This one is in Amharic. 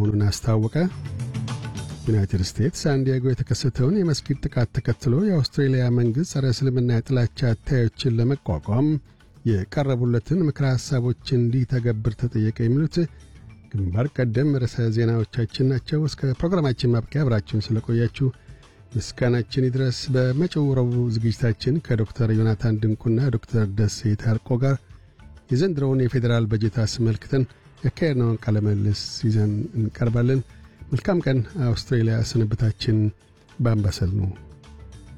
መሆኑን አስታወቀ። ዩናይትድ ስቴትስ ሳንዲያጎ የተከሰተውን የመስጊድ ጥቃት ተከትሎ የአውስትሬልያ መንግሥት ጸረ እስልምና የጥላቻ አታዮችን ለመቋቋም የቀረቡለትን ምክረ ሐሳቦች እንዲተገብር ተጠየቀ። የሚሉት ግንባር ቀደም ርዕሰ ዜናዎቻችን ናቸው። እስከ ፕሮግራማችን ማብቂያ አብራችሁን ስለቆያችሁ ምስጋናችን ይድረስ። በመጪው ረቡዕ ዝግጅታችን ከዶክተር ዮናታን ድንቁና ዶክተር ደሴ ታርቆ ጋር የዘንድሮውን የፌዴራል በጀት አስመልክተን ያካሄድነውን ቃለ ምልልስ ይዘን እንቀርባለን። መልካም ቀን። አውስትሬልያ ስንብታችን በአምባሰል ነው።